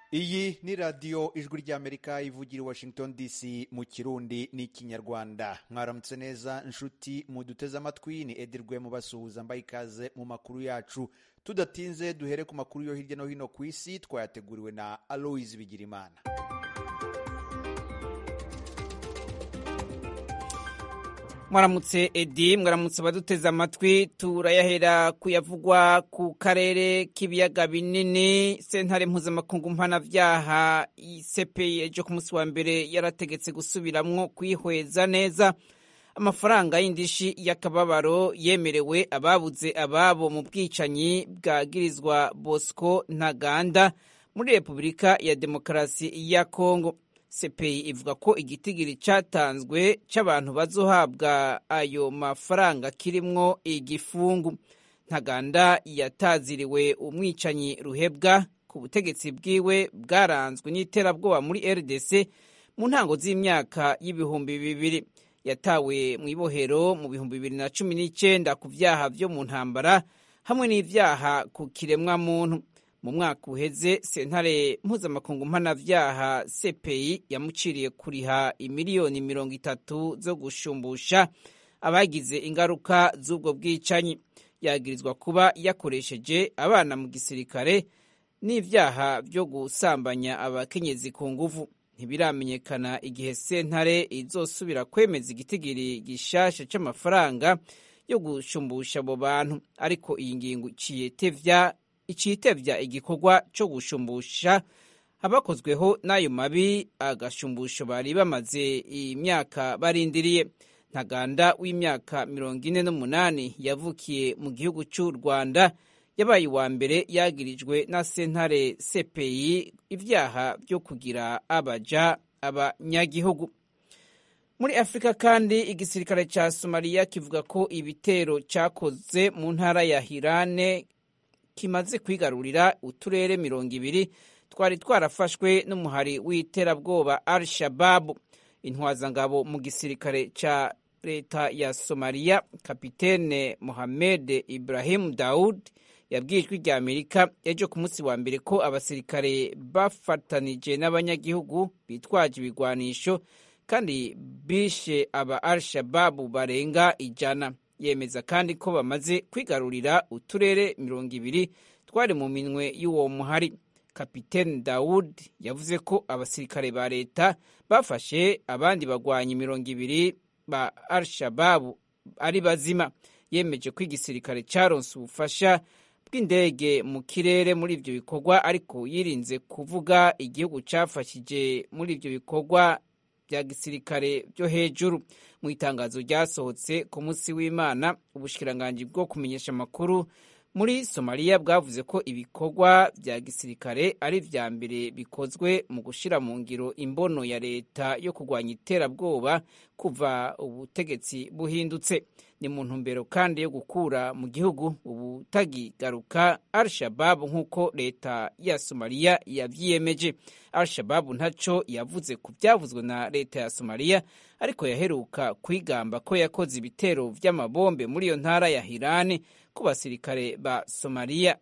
iyi ni radiyo ijwi ry'amerika ivugira i washington dc mu kirundi n'ikinyarwanda mwaramutse neza inshuti muduteze amatwi ni edirwe mubasuhuza mbaye ikaze mu makuru yacu tudatinze duhere ku makuru yo hirya no hino ku isi twayateguriwe na aloise bigirimana mwaramutse edi mwaramutse abaduteze amatwi turayahera kuyavugwa ku karere k'ibiyaga binini sentare mpuzamakungu mpanabyaha isepeyi ejo ku munsi wa mbere yarategetse gusubiramwo kwihweza neza amafaranga y'indishi y'akababaro yemerewe ababuze ababo mu bwicanyi bwagirizwa bosco ntaganda muri repubulika ya demokarasi ya kongo sepeyi ivuga ko igitigiri cyatanzwe cy'abantu bazohabwa ayo mafaranga kirimwo igifungu ntaganda yataziriwe umwicanyi ruhebwa ku butegetsi bwiwe bwaranzwe n'iterabwoba muri rdc mu ntango z'imyaka y'ibihumbi bibiri yatawe mu ibohero mu bihumbi bibiri na cumi n'icyenda ku byaha byo mu ntambara hamwe n'ibyaha ku kiremwamuntu mu mwaka uheze sentare mpuzamakungu mpanabyaha cpi yamuciriye kuriha imiliyoni mirongo itatu zo gushumbusha abagize ingaruka z'ubwo bwicanyi yagirizwa kuba yakoresheje abana mu gisirikare n'ibyaha byo gusambanya abakenyezi ku nguvu ntibiramenyekana igihe sentare izosubira kwemeza igitigiri gishasha c'amafaranga yo gushumbusha abo bantu ariko iyi ngingo iciye tevya icitevya igikorwa co gushumbusha abakozweho n'ayo mabi agashumbusho bari bamaze imyaka barindiriye ntaganda w'imyaka mirongo ine n'umunani yavukiye mu gihugu c'u rwanda yabaye uwa mbere yagirijwe na sentare cpi ibyaha byo kugira abaja abanyagihugu muri afurika kandi igisirikare ca somaliya kivuga ko ibitero cakoze mu ntara ya hirane kimaze kwigarurira uturere mirongo ibiri twari twarafashwe n'umuhari w'iterabwoba al shababu intwazangabo mu gisirikare ca leta ya somaliya kapitene mohamed ibrahim daud yabwiye ijwi rya amerika ejo ku munsi wa mbere ko abasirikare bafatanije n'abanyagihugu bitwaje ibigwanisho kandi bishe aba al shababu barenga ijana yemeza kandi ko bamaze kwigarurira uturere mirongo ibiri twari mu minwe y'uwo muhari kapitene dawud yavuze ko abasirikare ba leta bafashe abandi bagwanyi mirongo ibiri ba al shababu ari bazima yemeje ko igisirikare cyaronse ubufasha bw'indege mu kirere muri ibyo bikorwa ariko yirinze kuvuga igihugu cyafashije muri ibyo bikorwa bya gisirikare byo hejuru mu itangazo ryasohotse ku munsi w'imana ubushikiranganji bwo kumenyesha amakuru muri somaliya bwavuze ko ibikorwa bya gisirikare ari vya mbere bikozwe mu gushira mu ngiro imbono ya leta yo kurwanya iterabwoba kuva ubutegetsi buhindutse ni mu ntumbero kandi yo gukura mu gihugu ubutagigaruka al shababu nk'uko leta ya somaliya yavyiyemeje al shababu ntaco yavuze ku vyavuzwe na leta ya somaliya ariko yaheruka kwigamba ko yakoze ibitero vy'amabombe muri iyo ntara ya hirani ku basirikare ba somaliya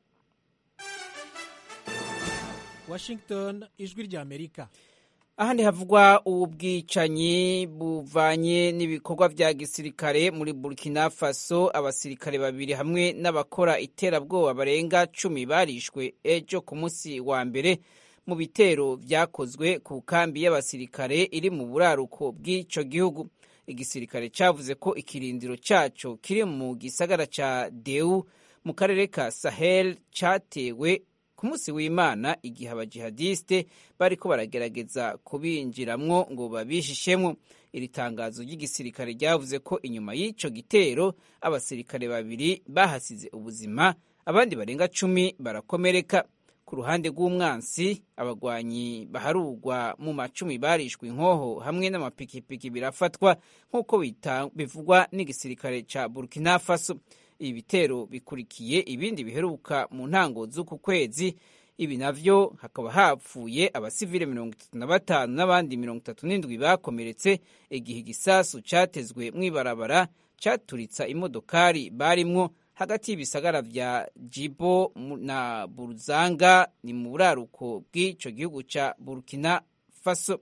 washington ijwi rya amerika ahandi havugwa ubwicanyi buvanye n'ibikorwa vya gisirikare muri burkina faso abasirikare babiri hamwe n'abakora iterabwoba barenga cumi barishwe ejo ku munsi wa mbere mu bitero vyakozwe ku kambi y'abasirikare iri mu buraruko bw'ico gihugu igisirikare cavuze ko ikirindiro caco kiri mu gisagara ca deu mu karere ka sahel catewe ku munsi w'imana igihe abajihadiste bariko baragerageza kubinjiramwo ngo babishishemwo iri tangazo ry'igisirikare ryavuze ko inyuma y'ico gitero abasirikare babiri bahasize ubuzima abandi barenga cumi barakomereka ku ruhande rw'umwansi abagwanyi baharugwa mu macumi barishwe inkoho hamwe n'amapikipiki birafatwa nk'uko bivugwa n'igisirikare ca burkina faso ibi bitero bikurikiye ibindi biheruka mu ntango z'uku kwezi ibi navyo hakaba hapfuye abasivile mirongo itatu na batanu n'abandi mirongo itatu n'indwi bakomeretse igihe igisasu catezwe mw'ibarabara caturitsa imodokari barimwo hagati y'ibisagara vya jibo na buruzanga ni mu buraruko bw'ico gihugu ca burkina faso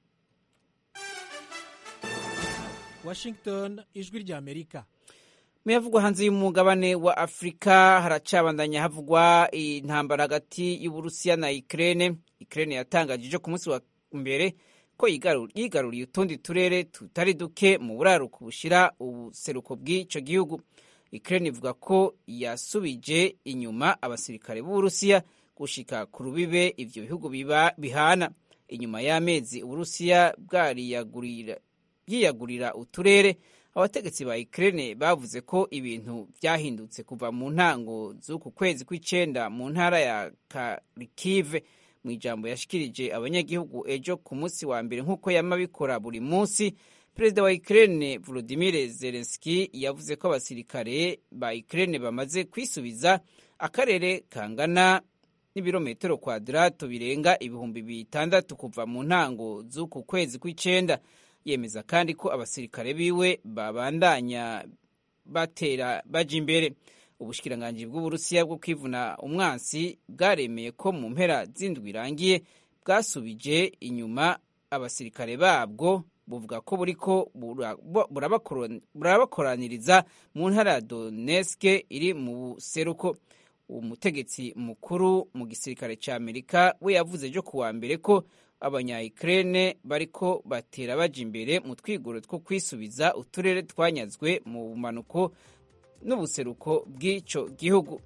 washington ijwi rya amerika muyavugwa hanze y'umugabane wa afurika haracabandanya havugwa intambara hagati y'uburusiya na ukraine ukraine yatangaje ejo ku munsi wa mbere ko yigaruriye utundi turere tutari duke mu buraruko bushira ubuseruko bw'ico gihugu ukraine ivuga ko yasubije inyuma abasirikare b'uburusiya gushika ku rubibe ivyo bihugu bihana inyuma y'amezi uburusiya bwiyagurira uturere abategetsi ba Ukraine bavuze ko ibintu byahindutse kuva mu ntango z'uku kwezi kw'icenda mu ntara ya Kharkiv mu ijambo yashikirije abanyagihugu ejo ku munsi wa mbere nk'uko yama bikora buri munsi perezida wa Ukraine Volodymyr Zelensky yavuze ko abasirikare ba Ukraine bamaze kwisubiza akarere kangana n'ibirometero kwadirato birenga ibihumbi bitandatu kuva mu ntango z'uku kwezi kw'icenda yemeza kandi ko abasirikare biwe babandanya batera baja imbere ubushikiranganji bw'uburusiya bwo kwivuna umwansi bwaremeye ko mu mpera z'indwi irangiye bwasubije inyuma abasirikare babwo buvuga ko buriko burabakoraniriza mu ntara ya Donetsk iri mu buseruko umutegetsi mukuru mu gisirikare ca Amerika we yavuze ejo kuwa mbere ko abanya-Ukraine bariko batera baja imbere mu twigoro two kwisubiza uturere twanyazwe mu bumanuko n'ubuseruko bw'ico gihugu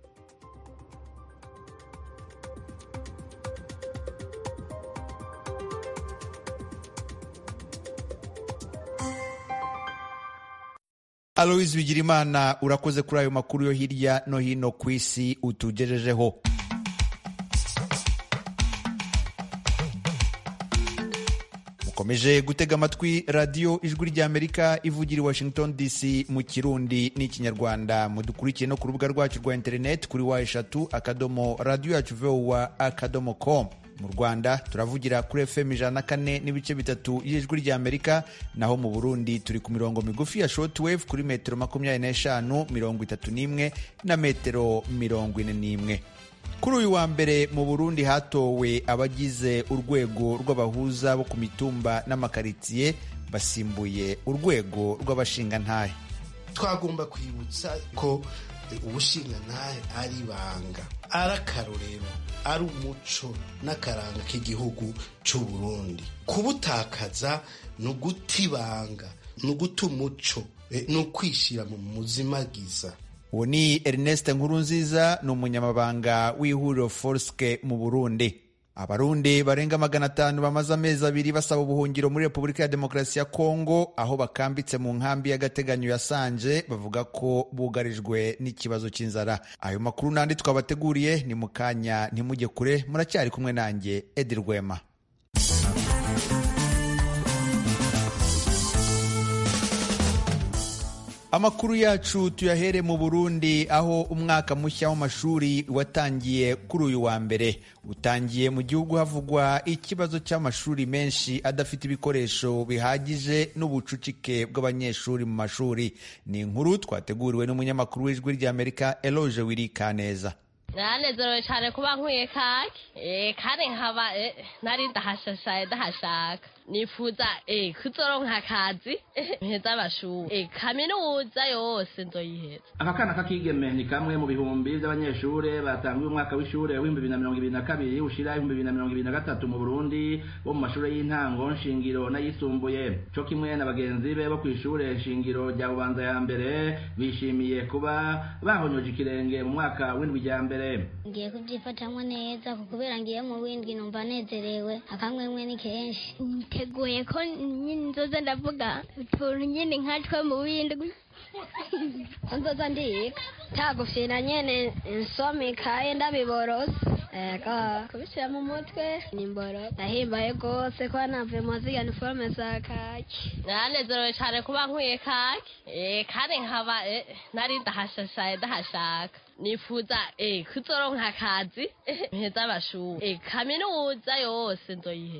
aloise bigirimana urakoze kuri ayo makuru yo hirya no hino ku isi utugejejeho mukomeje gutega amatwi radiyo ijwi ry'amerika ivugira i washington dc mu kirundi n'ikinyarwanda mudukurikiye no ku rubuga rwacu rwa interineti kuri wa eshatu akadomo radiyo yacu vowa akadomo com mu rwanda turavugira kuri fm ijana na kane n'ibice bitatu y'ijwi ry'amerika naho mu burundi turi ku mirongo migufi ya shortwave kuri metero makumyabiri n'eshanu mirongo itatu n'imwe na metero mirongo ine n'imwe kuri uyu wa mbere mu burundi hatowe abagize urwego rw'abahuza bo ku mitumba n'amakaritsiye basimbuye urwego rw'abashingantahe twagomba kwibutsa ko ubushingantahe ari ibanga ari akarorero ari umuco n'akaranga k'igihugu cy'u Burundi kubutakaza ni uguta ibanga ni uguta umuco ni ukwishyira mu muzimagiza uwo ni Ernest Nkurunziza ni umunyamabanga w'ihuriro Forske mu Burundi abarundi barenga magana atanu bamaze amezi abiri basaba ubuhungiro muri repubulika ya demokarasi ya kongo aho bakambitse mu nkambi y'agateganyo ya sanje bavuga ko bugarijwe n'ikibazo cy'inzara ayo makuru n'andi twabateguriye ni mu kanya ntimujye kure muracyari kumwe nanjye edi rwema amakuru yacu tuyahere mu burundi aho umwaka mushya w'amashuri watangiye kuri uyu wa mbere utangiye mu gihugu havugwa ikibazo cy'amashuri menshi adafite ibikoresho bihagije n'ubucucike bw'abanyeshuri mu mashuri ni inkuru twateguriwe n'umunyamakuru w'ijwi ry'amerika eloge wiri kaneza naranezerewe cyane kuba nkwiye kake kandi nkaba nari ndahashashaye ndahashaka nifuza kuzoronka akazi mpeza amashuri kaminuza yose nzoyiheza aka kana k'akigeme ni kamwe mu bihumbi by'abanyeshuri batanguye umwaka w'ishuri w'ibihumbi bibiri na mirongo ibiri na kabiri ushira ibihumbi bibiri na mirongo ibiri na gatatu mu burundi bo mu mashuri y'intango nshingiro n'ayisumbuye co kimwe na bagenzi be bo ku ishure shingiro rya bubanza ya mbere bishimiye kuba bahonyoje ikirenge mu mwaka w'indwi rya mbere ngiye kubyifatamwo neza kuko kubera ngiye mu windwi numva nezerewe akamwemwe ni kenshi niteguye ko nyine nzoza ndavuga utuntu nyine nkatwe mu windwi nzoza ndiga tagufira nyene nsoma ikaye ndabiborose ego kubishyira mu mutwe ni mboro ndahimbaye rwose kuba navuye mu ziga niforume za kaki naranezerewe cyane kuba nkwiye kake kandi nkaba nari ndahashashaye ndahashaka nifuza kuzoronka akazi mpeza amashuri kaminuza yose nzoyiheza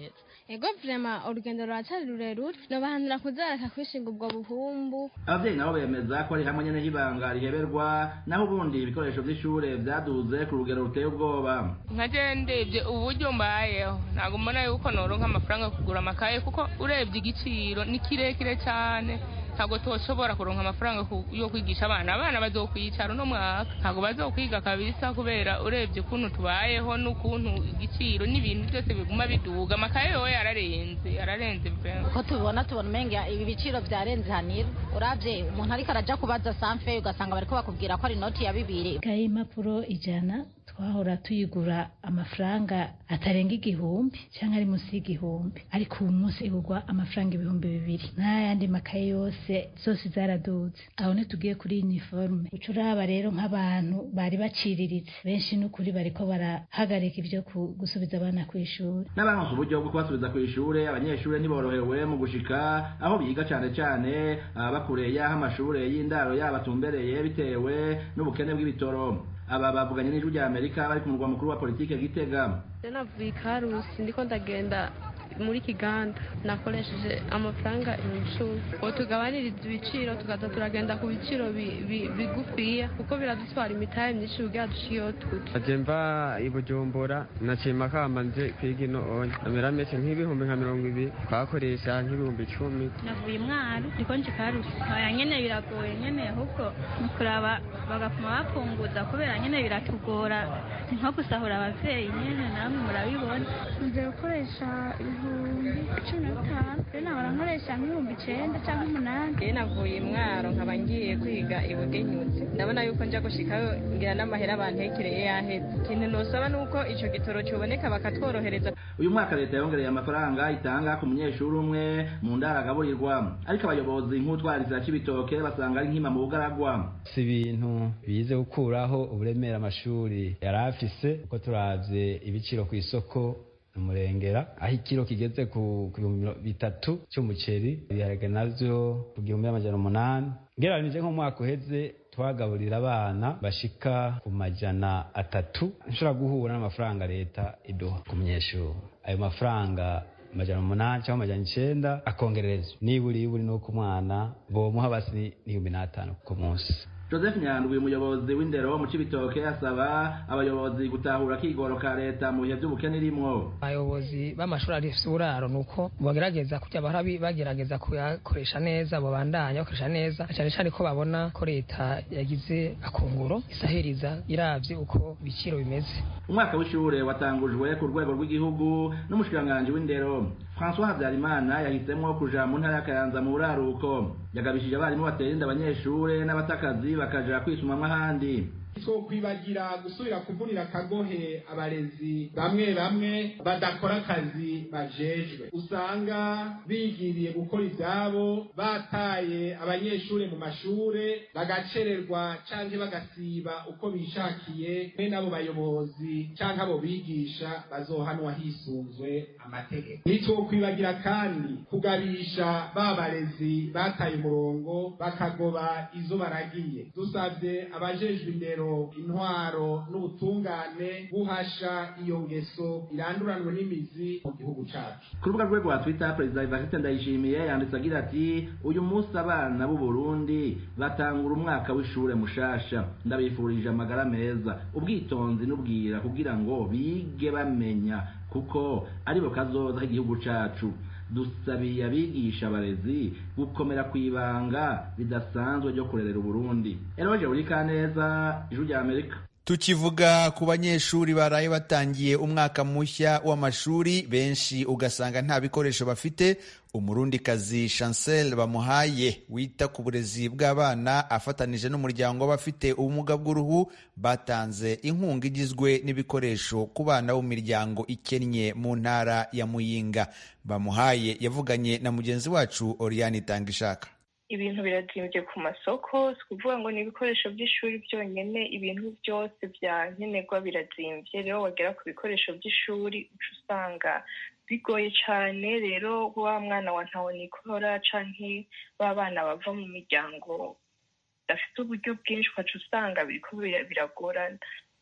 ego vrema urugendo ruracari rurerure nobahanura kuzareka kwishinga ubwo buhumbu abavyeyi nabo bemeza ko ari hamwe nyene h'ibanga riheberwa naho ubundi ibikoresho vy'ishure vyaduze ku rugero ruteye ubwoba nkaje ndebye uburyo mbayeho ntabwo mbona yuko noronka amafaranga yo kugura amakaye kuko urebye igiciro ni kirekire cyane ntabwo toshobora kuronka amafaranga ku- yo kwigisha abana abana bazokwicara uno mwaka ntabwo bazokwiga kabisa kubera urebye ukuntu tubayeho n'ukuntu igiciro n'ibintu byose biguma biduga amakaye yowe yararenze yararenze pe uko tubibona tubona umenga ibi biciro byarenze hanira urabye umuntu ariko araja kubaza sanfe ugasanga bariko bakubwira ko ari inoti ya bibiri ikaye y'impapuro ijana twahora tuyigura amafaranga atarenga igihumbi cyangwa ari munsi y'igihumbi ariko ubu munsi igurwa amafaranga ibihumbi bibiri n'ayandi makaye yose zose zaraduze aho ntitugiye kuri uniforme uca uraba rero nk'abantu bari baciriritse benshi n'ukuri bariko barahagarika ibyo ku- gusubiza abana ku ishuri n'abaronse uburyo bwo kubasubiza ku ishure abanyeshure ntiborohewe mu gushika aho biga cane cane ababa kure y'aho amashure y'indaro yabo atumbereye bitewe n'ubukene bw'ibitoro aba bavuganye n'ijwi rya amerika bari ku murwa mukuru wa politike gitega navuye ikarusi ndiko ndagenda muri kiganda nakoresheje amafaranga ibihumbi icumi ubu tugabaniriza ibiciro tukaza turagenda ku biciro bi- bi- bigufiya kuko biradutwara imitahe myinshi kugira dushike iyo tuja aje mva i bujumbura nacima kamba nje kwiga ino onye amera mese nk'ibihumbi nka mirongo ibiri twakoresha nk'ibihumbi icumi navuye imwaro ndiko nje karusi oya nyene biragoye nyene ahubwo ni kuraba bagapfuma bapunguza kubera nyene biratugora ni nko gusahura abavyeyi nyene namwe murabibona nze gukoresha ibihumbi cumi na bitanu rero nahora nkoresha nk'ibihumbi icenda cyangwa umunani iyo navuye imwaro nkaba ngiye kwiga ibugenyutse ndabona yuko nja gushikayo ngira n'amahera bantekereye yaheze ikintu nosaba ni uko ico gitoro coboneka bakatworohereza uyu mwaka leta yongereye amafaranga itanga ku munyeshuri umwe mu ndaro agaburirwa ariko abayobozi nk'utwarizira c'ibitoke basanga ari nkima mu bugaragwa si ibintu bize gukuraho uburemere amashuri yari afise uko turavye ibiciro ku isoko umurengera aho ikiro kigeze ku ku bihumbi miro- bitatu cy'umuceri ibiharage navyo ku gihumbi n'amajana umunani ngereranije nk'umwaka uheze twagaburira abana bashika ku majana atatu nshobora guhura n'amafaranga leta iduha ku munyeshuri ayo mafaranga amajana umunani cyangwa amajana icenda akongererezwa niburi iburi nuko umwana bomuha basi n'ibihumbi n'atanu ku munsi joseph nyandwi umuyobozi w'indero mu cibitoke asaba abayobozi gutahura akigoro ka leta mu bihe vy'ubukene irimwo abayobozi b'amashuri afise uburaro ni uko bagerageza kujya bahora bi- bagerageza kuyakoresha neza babandanya bakoresha neza na cyane cyane ko babona ko leta yagize akunguro isahiriza iravye uko ibiciro bimeze umwaka w'ishure watangujwe ku rwego rw'igihugu n'umushikiranganji w'indero françois habyarimana yahisemwo kuja mu ntara ya kayanza mu buraruko yagabishije abarimu batera inda abanyeshure n'abatakazi bakaja kwisumamwo ahandi twokwibagira gusubira kuvunira akagohe abarezi bamwe bamwe badakora akazi bajejwe usanga bigiriye gukora ivyabo bataye abanyeshure mu mashure bagacererwa canke bagasiba uko bishakiye be n'abo bayobozi canke abo bigisha bazohanwa hisunzwe amategeko nitwokwibagira kandi kugabisha ba barezi bataye umurongo bakagoba izo baragiye dusavye abajejwe indero intwaro n'ubutungane guhasha iyo ngeso iranduranwe n'imizi mu gihugu cacu ku rubuga rwe rwa twitter perezida evariste ndayishimiye yanditse agira ati uyu munsi abana b'u burundi batangura umwaka w'ishure mushasha ndabifurije amagara meza ubwitonzi n'ubwira kugira ngo bige bamenya kuko aribo kazoza k'igihugu cacu dusabiye abigisha abarezi gukomera ku ibanga ridasanzwe ryo kurerera uburundi eroje urikaneza ijwi rya amerika tukivuga ku banyeshuri baraye batangiye umwaka mushya w'amashuri benshi ugasanga nta bikoresho bafite umurundikazi chancel bamuhaye wita ku burezi bw'abana afatanije n'umuryango w'abafite ubumuga bw'uruhu batanze inkunga igizwe n'ibikoresho ku bana bo mu miryango ikennye mu ntara ya muyinga bamuhaye yavuganye na mugenzi wacu oriane itangishaka ibintu birazimbye ku masoko si ukuvuga ngo ni ibikoresho by'ishuri byonyine ibintu byose bya nkenerwa birazimbye rero wagera ku bikoresho by'ishuri uca usanga bigoye cyane rero wa mwana wa ntawonikora canke ba bana bava mu miryango bafite uburyo bwinshi ukaca usanga biriko biragorana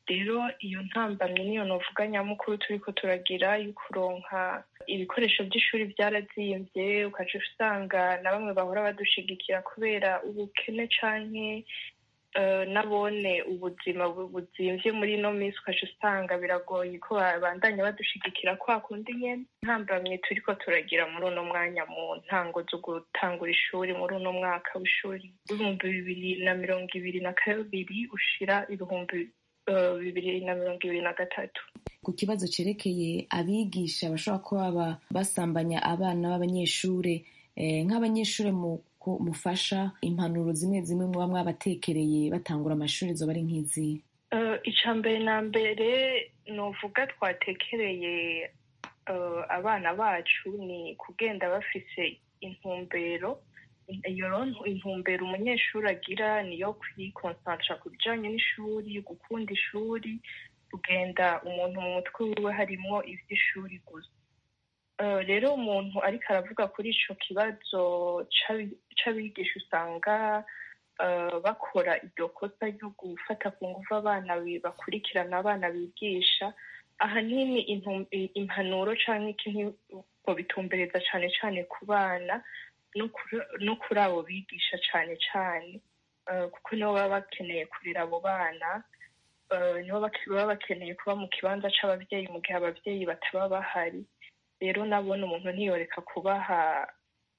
rero iyo ntambamye niyo novuga nyamukuru turiko turagira yo kuronka ibikoresho by'ishuri byarazimbye ukaca usanga na bamwe bahora badushigikira kubera ubukene canke nabone ubuzima buzimvye muri ino minsi ukaca usanga biragoye ko babandanya badushigikira kwa kundi nyene ntambamye turiko turagira muri uno mwanya mu ntango zo gutangura ishuri muri uno mwaka w'ishuri w'ibihumbi bibiri na mirongo ibiri na kabiri ushira ibihumbi bibiri na mirongo ibiri na gatatu ku kibazo cerekeye abigisha bashobora kuba basambanya abana b'abanyeshure nk'abanyeshure mu mufasha impanuro zimwe zimwe muba mwabatekereye batangura amashuri zoba ari nk'izi icya mbere na mbere nuvuga twatekereye abana bacu ni kugenda bafise intumbero iyo intumbero umunyeshuri agira niyo kwikonsantara ku bijyanye n'ishuri gukunda ishuri kugenda umuntu mu mutwe wiwe harimo iby'ishuri gusa rero umuntu ariko aravuga kuri icyo kibazo cy'abigisha usanga bakora iryo kosa ryo gufata ku ngufu abana bakurikirana abana bigisha ahanini impanuro cyangwa ikintu bitumbereza cyane cyane ku bana no kuri abo bigisha cyane cyane kuko nibo baba bakeneye kurera abo bana nibo baba bakeneye kuba mu kibanza cy'ababyeyi mu gihe ababyeyi bataba bahari rero nabona umuntu ntiyoreka kubaha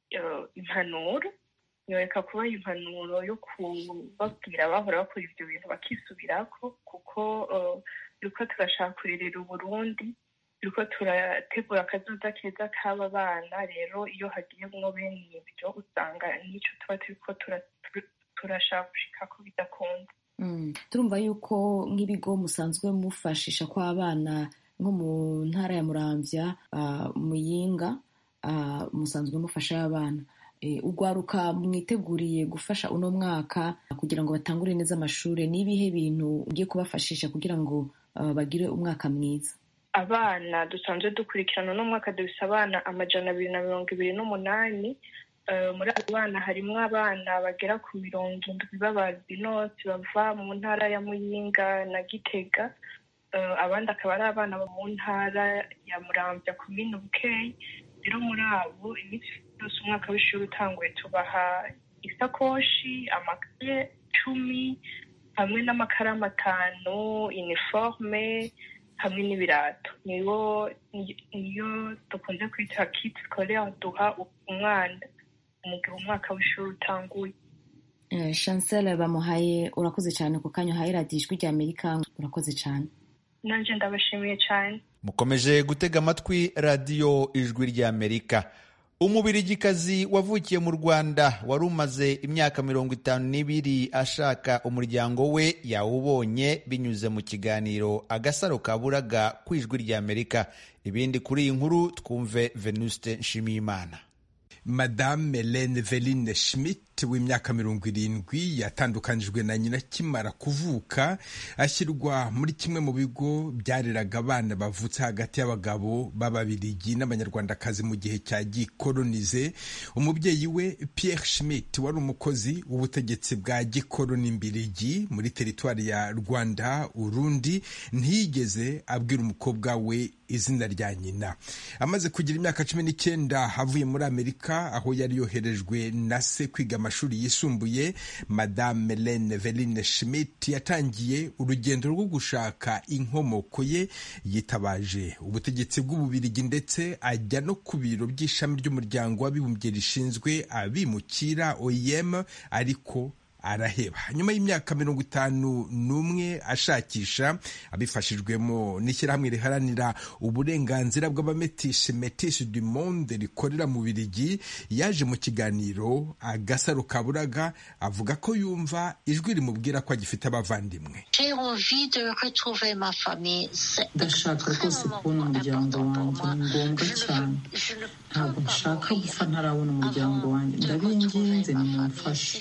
impanuro ntiyoreka kubaha impanuro yo kubabwira bahora bakora ibyo bintu bakisubirako kuko turiko turashaka kurerera uburundi turiko turategura akazoza keza k'aba bana rero iyo hagiyemwo bene ibyo usanga n'icyo tuba turiko turashaka gushikako bidakunda turumva yuko nk'ibigo musanzwe mufashisha ko abana nko mu ntara ya muramvya muyinga musanzwe mufasha abana ugwaruka mwiteguriye gufasha uno mwaka kugira ngo batangure neza amashuri n'ibihe bintu ugiye kubafashisha kugira ngo bagire umwaka mwiza abana dusanzwe dukurikirana uno mwaka dufise abana amajana abiri na mirongo ibiri n'umunani muri abo bana harimwo abana bagera ku mirongo indwi b'abazinoti bava mu ntara ya muyinga na gitega abandi akaba ari abana bo mu ntara ya muramvya komine bukeyi rero muri abo iminsi yose umwaka w'ishuri utanguye tubaha isakoshi amakaye cumi hamwe n'amakaramu atanu iniforme hamwe n'ibirato niyo niyo dukunze kwita kit scolaire duha umwana mu gihe umwaka w'ishuri utanguye chancel bamuhaye urakoze cyane ku kanya uhaye radiyo ijwi rya amerika urakoze cyane nanjye ndabashimiye cyane mukomeje gutega amatwi radiyo ijwi rya amerika umubirigikazi wavukiye mu rwanda wari umaze imyaka mirongo itanu n'ibiri ashaka umuryango we yawubonye binyuze mu kiganiro agasaro kaburaga ku ijwi rya amerika ibindi kuri iyi nkuru twumve venuste nshimiyimana madame Helene Veline Schmidt w'imyaka mirongo irindwi yatandukanijwe na nyina akimara kuvuka ashyirwa muri kimwe mu bigo byareraga abana bavutse hagati y'abagabo b'ababirigi n'abanyarwandakazi mu gihe cya gikolonize umubyeyi we Pierre Schmidt wari umukozi w'ubutegetsi bwa gikoloni mbirigi muri teritwari ya Rwanda Urundi ntiyigeze abwira umukobwa we izina rya nyina amaze kugira imyaka cumi n'icyenda avuye muri amerika aho yari yoherejwe na se kwiga amashuri yisumbuye madame Helene Veline Schmidt yatangiye urugendo rwo gushaka inkomoko ye yitabaje ubutegetsi bw'ububirigi ndetse ajya no ku biro by'ishami ry'umuryango w'abibumbye rishinzwe abimukira OIM ariko araheba nyuma y'imyaka mirongo itanu n'umwe ashakisha abifashijwemo n'ishyirahamwe riharanira uburenganzira bw'abametishe metishe du monde rikorera mu birigi yaje mu kiganiro agasaro kaburaga avuga ko yumva ijwi rimubwira ko agifite abavandimwe ndashaka rwose kubona umuryango wanjye ni ngombwa cyane ntabwo nshaka gupfa ntarabona umuryango wanjye ndabinginze nimumfashe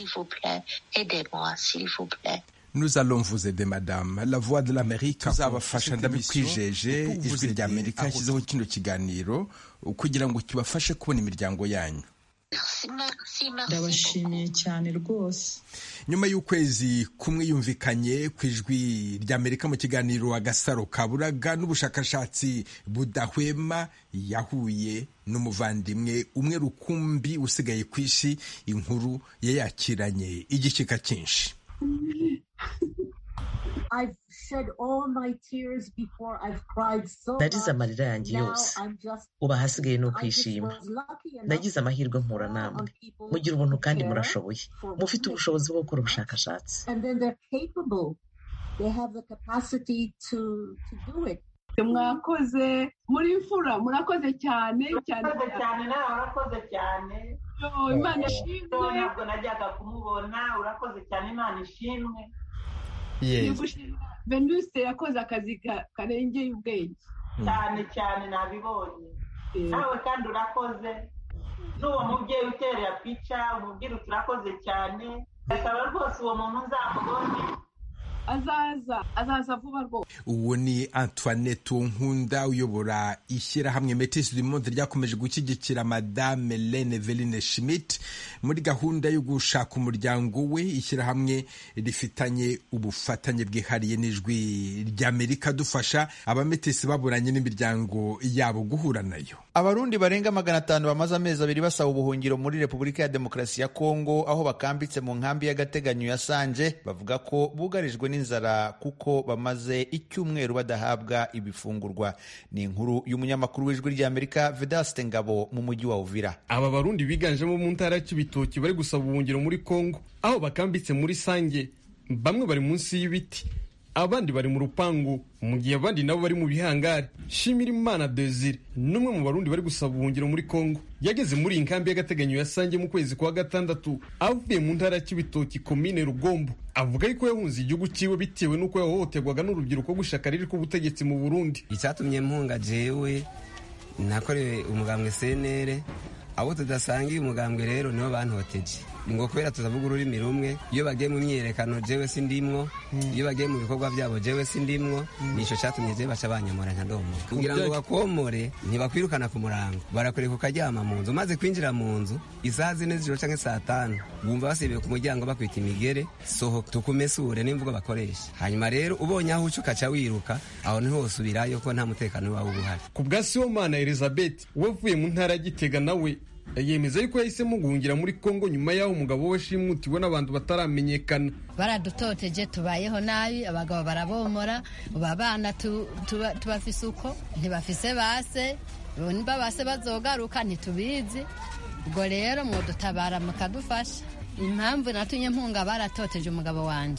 Nous allons vous aider madame la voix de l'Amérique tuzabafasha ndabikwijeje ijwi rya Amerika yashyizeho kino kiganiro kugira ngo kibafashe kubona imiryango yanyu ndabashimiye cyane rwose nyuma y'ukwezi kumwe yumvikanye ku ijwi ry'amerika mu kiganiro agasaro kaburaga n'ubushakashatsi budahwema yahuye n'umuvandimwe umwe rukumbi usigaye ku isi inkuru yayakiranye igishyika cyinshi narize amarira yanjye yose ubu ahasigaye ni ukwishima nagize amahirwe mpura namwe mugira ubuntu kandi murashoboye mufite ubushobozi bwo gukora ubushakashatsi mwakoze muri mfura murakoze cyane cyane cyane nawe urakoze cyane imana ishimwe ntabwo najyaga kumubona urakoze cyane imana ishimwe venuse yakoze akazi karengeye ubwenge cyane cyane nabibonye nawe kandi urakoze n'uwo mubyeyi uterera pica umubwira uti urakoze cyane asaba rwose uwo muntu nzamubone azaza azaza vuba rwose uwo ni antoinette nkunda uyobora ishyirahamwe metis du monde ryakomeje gushyigikira madame lene veline schmidt muri gahunda yo gushaka umuryango we ishyirahamwe rifitanye ubufatanye bwihariye n'ijwi ry'amerika dufasha abametisi baburanye n'imiryango yabo guhura nayo abarundi barenga magana atanu bamaze amezi abiri basaba ubuhungiro muri repubulika ya demokarasi ya kongo aho bakambitse mu nkambi y'agateganyo ya sanje bavuga ko bugarijwe n'inzara kuko bamaze icyumweru badahabwa ibifungurwa ni inkuru y'umunyamakuru w'ijwi ry'amerika vedaste ngabo mu mujyi wa uvira aba barundi biganjemo mu ntara y'ibitoki bari gusaba ubuhungiro muri kongo aho bakambitse muri sange bamwe bari munsi y'ibiti abandi bari mu rupangu mu gihe abandi nabo bari mu bihangari shimira imana desire n'umwe mu barundi bari gusaba ubuhungiro muri kongo yageze muri iyi nkambi y'agateganyo yasange mu kwezi kwa gatandatu avuye mu ntara y'ibitoki komine rugombo avuga yuko yahunze igihugu cyiwe bitewe n'uko yahohoterwaga n'urubyiruko gushaka riri k'ubutegetsi mu burundi icyatumye mpunga jewe nakorewe umugambwe senere abo tudasangiye umugambwe rero nibo bantoteje ngo kubera tutavuga ururimi rumwe iyo bagiye mu myiyerekano jewe sindimwo iyo bagiye mu bikorwa byabo jewe sindimwo nico cyatumye jewe baca banyamura nkadomo kugira ngo bakomore ntibakwirukana ku murango barakureka ukaryama mu nzu maze kwinjira mu nzu isaha zine z'ijoro canke saa tanu wumva basibiye ku muryango bakwita imigere sohoka tukumesure n'imvugo bakoresha hanyuma rero ubonye aho uca ukaca wiruka aho niho wosubirayo ko nta mutekano wawe uba uhari ku bwa sibomana elizabeth wavuye mu ntara ya gitega nawe yemeza yuko yahisemo guhungira muri kongo nyuma y'aho umugabo we shimutiwe n'abantu bataramenyekana baradutoteje tubayeho nabi abagabo barabomora ubu abana tubafise uko ntibafise base niba base bazogaruka ntitubizi ubwo rero mwodutabara mukadufasha impamvu natumye mpunga baratoteje umugabo wanjye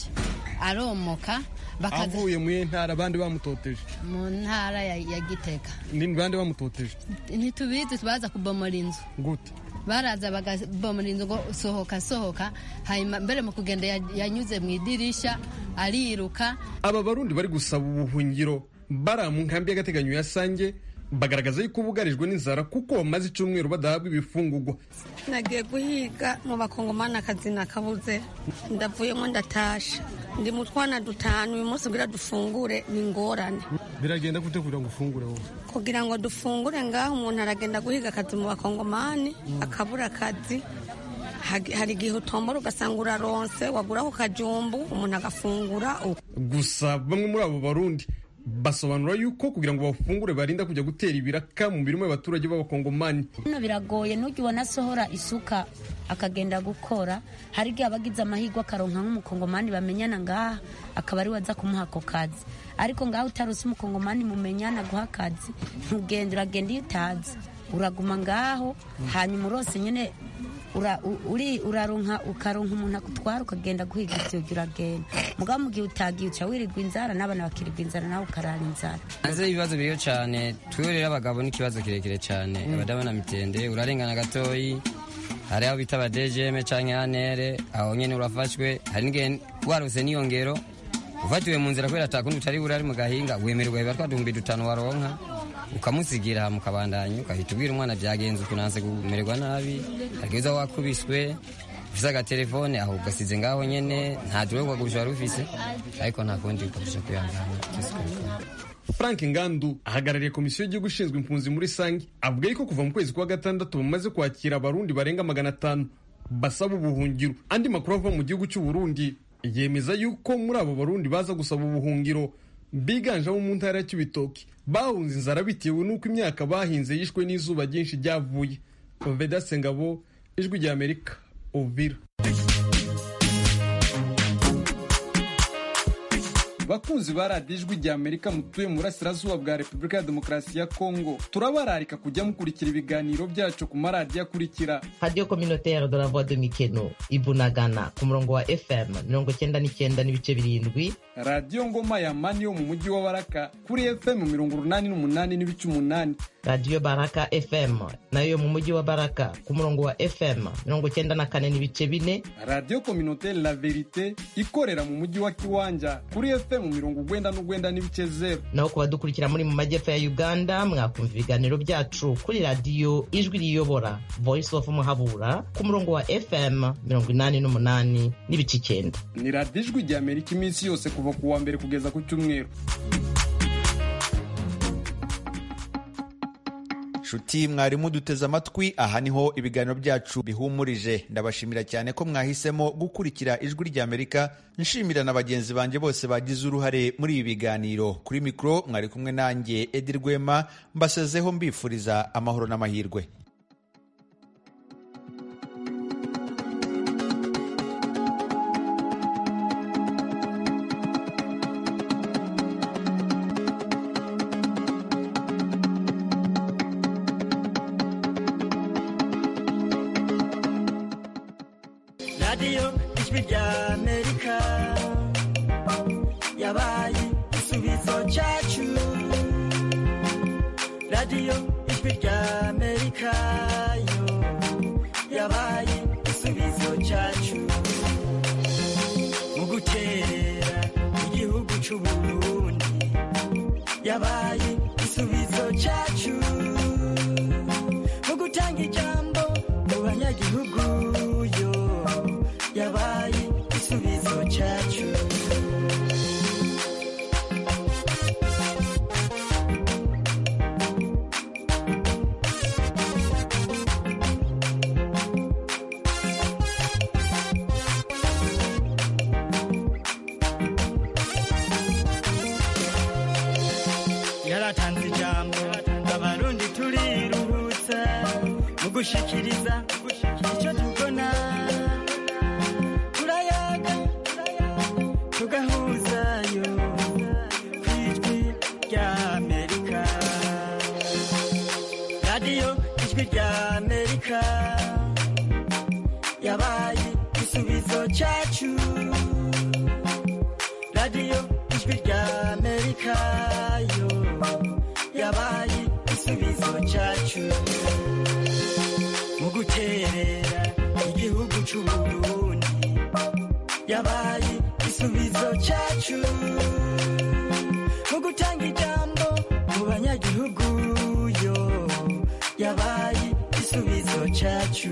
aromoka avuye mu ntara abandi bamutoteje mu ntara ya gitega ni bande bamutoteje ntitubizi baza kubomora inzu gute baraza bagabomora inzu ngo sohoka sohoka hanyuma mbere mu kugenda yanyuze mu idirisha ariruka aba barundi bari gusaba ubuhungiro bari mu nkambi y'agateganyo ya sange bagaragaza yuko bugarijwe n'inzara kuko bamaze icyumweru badahabwa ibifungurwa nagiye guhiga mu bakongomani akazi nakabuze ndavuyemo ndatasha ndi mu twana dutanu uyu munsi kugira dufungure ni ingorane biragenda gute kugira ngo ufungure wowe kugira ngo dufungure ngaho umuntu aragenda guhiga akazi mu bakongomani akabura akazi hari igihe utombora ugasanga uraronse waguraho kajumbu umuntu agafungura gusa bamwe muri abo barundi basobanura yuko kugira ngo bafungure barinda kujya gutera ibiraka mu mirimo y'abaturage b'abakongomani hano biragoye ntujya ubona asohora isuka akagenda gukora hari igihe abagize amahirwe akaronka nk'umukongomani bamenyana ngaha akaba ari we aza kumuha ako kazi ariko ngaho utaruse umukongomani mumenyana guha akazi ntugende uragenda iyo utazi uraguma ngaho hanyuma urose nyine uraronka ukaronka umuntu akutwara ukagenda guhiga ibyo uragenda mugabo mu gihe utagiye uca wirirwa inzara n'abana bakirirwa inzara nawe ukarara inzara hanze ibibazo biriyo cyane twiwe rero abagabo ni ikibazo kirekire cyane abadabona mitende urarengana gatoyi hari aho bita abadejeme cyangwa anere aho nyine urafashwe hari n'igihe warose n'iyo ngero ufatiwe mu nzira kubera atakundi utari buri ari mu gahinga wemererwa biba twadumbi dutanu waronka ukamusigira mukabandanya ugahita ubwira umwana byagenze ukunanse kumererwa nabi hageze aho wakubiswe ufise agatelefone aho ugasize ngaho nyene nta dure wagurusha wari ufise ariko nta kundi ukagusha kwihangana frank ngandu ahagarariye komisiyo y'igihugu ishinzwe impunzi muri sange avuga yuko kuva mu kwezi kwa gatandatu bamaze kwakira abarundi barenga magana atanu basaba ubuhungiro andi makuru ava mu gihugu cy'u Burundi yemeza yuko muri abo barundi baza gusaba ubuhungiro biganjemo mu ntara ya Kibitoki bahunze inzara bitewe n'uko imyaka bahinze yishwe n'izuba ryinshi ryavuye Vedaste Ngabo ijwi rya Amerika Uvira bakunzi ba radiyo ijwi rya amerika mutuye mu burasirazuba bwa repubulika ya demokarasi ya kongo turabararika kujya mukurikira ibiganiro byacu ku maradiyo akurikira radiyo communautaire de la voix de mikeno ibunagana ku murongo wa fm mirongo cyenda n'icyenda n'ibice birindwi radiyo ngoma ya mani yo mu mujyi wa baraka kuri fm mirongo urunani n'umunani n'ibice umunani radiyo baraka fm nayo yo mu mujyi wa baraka ku murongo wa fm mirongo cyenda na kane n'ibice bine radiyo communautaire la verite ikorera mu mujyi wa kiwanja kuri fm mirongo ugwenda n'ugwenda n'ibice zeru naho ku badukurikira muri mu majyepfo ya uganda mwakumva ibiganiro byacu kuri radiyo ijwi riyobora voice of muhabura ku murongo wa fm mirongo inani n'umunani n'ibice icyenda ni radiyo ijwi rya amerika iminsi yose kuva ku wa mbere kugeza ku cyumweru nshuti mwarimu duteze amatwi aha niho ibiganiro byacu bihumurije ndabashimira cyane ko mwahisemo gukurikira ijwi ry'amerika nshimira na bagenzi banjye bose bagize uruhare muri ibi biganiro kuri mikoro mwari kumwe nanjye edi rwema mbasezeho mbifuriza amahoro n'amahirwe radiyo ijwi rya amerika yabaye igisubizo cyacu radiyo ijwi rya amerika yo yabaye igisubizo cyacu mu guterera igihugu cy'u burundi yabaye igisubizo cyacu mu gutanga ijambo mu banyagihugu yo yabaye igisubizo cyacu yaratanze ijambo abarundi turiruhutsa mu gushikiriza icyo tubona turayaga tugahuzayo ku ijwi rya amerika radiyo ijwi rya amerika yabaye igisubizo cyacu radiyo ijwi rya amerika yo yabaye igisubizo cyacu mu guterera igihugu cy'u burundi yabaye igisubizo cyacu mu gutanga ijambo mu banyagihugu yo yabaye igisubizo cyacu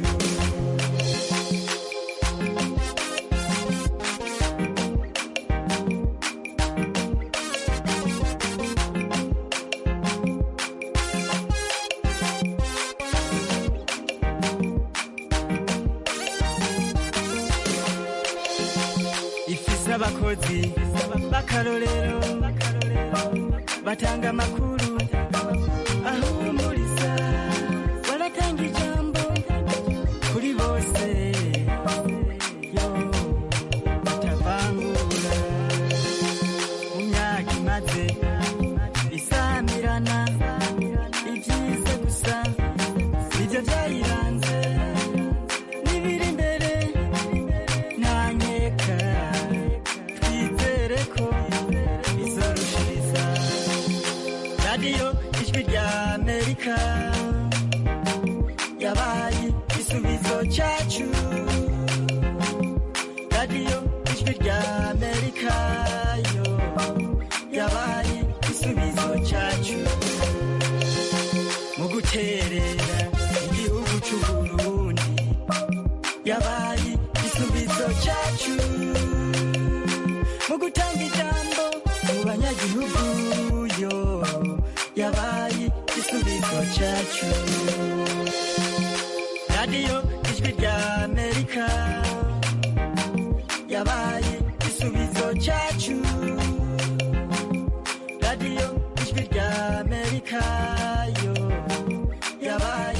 ifise abakozi b'akarorero batanga amakuru ahumuriza baratanga ijambo kuri bose yo batavangura mu myaka imaze isamirana ibyiza gusa nibyo byayiranze n'ibiri imbere ntanyeka twizere ko izorushiriza radiyo ijwi rya amerika yabaye igisubizo cyacu radiyo ijwi rya amerika yo yabaye igisubizo cyacu mu guterera igihugu cy'u burundi yabaye igisubizo cyacu mu gutanga ijambo mu banyagihugu yo cyacu radiyo ijwi rya amerika yabaye igisubizo cyacu radiyo ijwi rya amerika yo yabaye